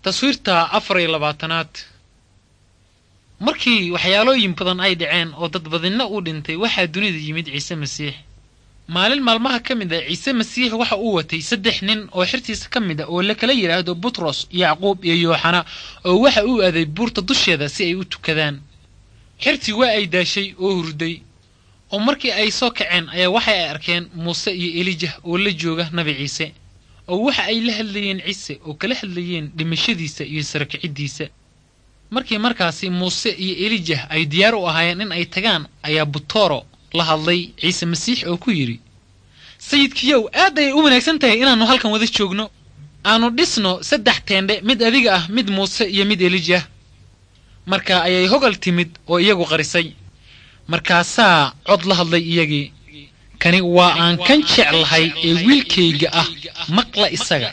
taswiirta afar iyo labaatanaad markii waxyaalooyin badan ay dhaceen oo dad badinna uu dhintay waxaa dunida yimid ciise masiix maalin maalmaha ka mid a ciise masiix waxa uu watay saddex nin oo xirtiisa ka mid a oo la kala yidhaahdo butros yacquub iyo yooxana oo waxa uu aaday buurta dusheeda si ay u tukadaan xirtii waa ay daashay oo hurday oo markii ay soo kaceen ayaa waxay ay arkeen muuse iyo elijah oo la jooga nabi ciise oo waxa ay la hadlayeen ciise oo kala hadlayeen dhimashadiisa iyo sarakiciddiisa markii markaasi muuse iyo elijah ay diyaar u ahaayeen in ay tagaan ayaa butoro la hadlay ciise masiix oo ku yidhi sayidkiyow aad ayay u wanaagsan tahay inaannu halkan wada joogno aanu dhisno saddex teendhe mid adiga ah mid muuse iyo mid elijah marka ayay hogal timid oo iyagu qarisay markaasaa cod la hadlay iyagii kani waa aan kan jeclahay ee wiilkayga ah maqla isaga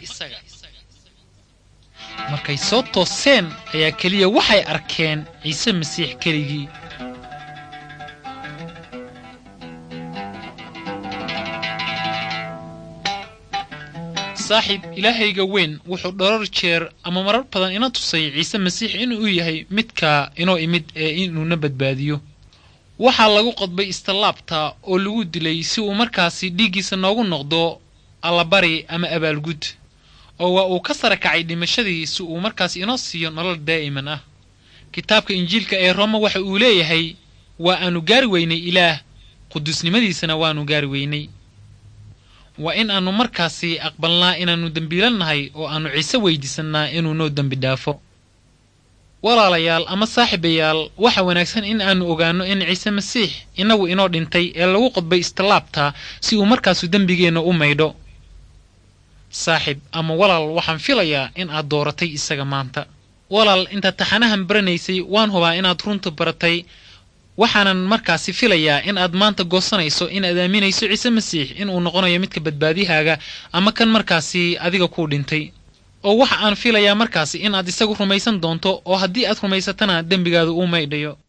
markay soo tooseen ayaa keliya waxay arkeen ciise masiix keligii saaxiib ilaahayga weyn wuxuu dhowrar jeer ama marar badan ina tusay ciise masiix inuu yahay midka inoo imid ee inuuna badbaadiyo waxaa lagu qodbay istallaabta oo lagu dilay si uu markaasi dhiiggiisa noogu noqdo allabari ama abaalgud oo waa uu ka sara kacay dhimashadii si uu markaas inoo siiyo nolol daa'iman ah kitaabka injiilka ee rooma waxa uu leeyahay waa aanu gaari weynay ilaah quduusnimadiisana waanu gaari weynay waa in aannu markaasi aqbalnaa inaannu dembiilan nahay oo aannu ciise weydiisannaa inuu noo dembi dhaafo walaalayaal ama saaxiibayaal waxa wanaagsan in aannu ogaanno in ciise masiix inagu inoo dhintay ee lagu qodbay istallaabta si uu markaasu dembigeenna u maydho saaxiib ama walaal waxaan filayaa in aad dooratay isaga maanta walaal intaad taxanahan baranaysay waan hubaa inaad runta baratay waxaanan markaasi filayaa in aad maanta goosanayso inaad aaminayso ciise masiix inuu noqonayo midka badbaadihaaga ama kan markaasi adiga kuu dhintay oo waxa aan filayaa markaasi in aad isagu rumaysan doonto oo haddii aad rumaysatana dembigaadu uu maydhayo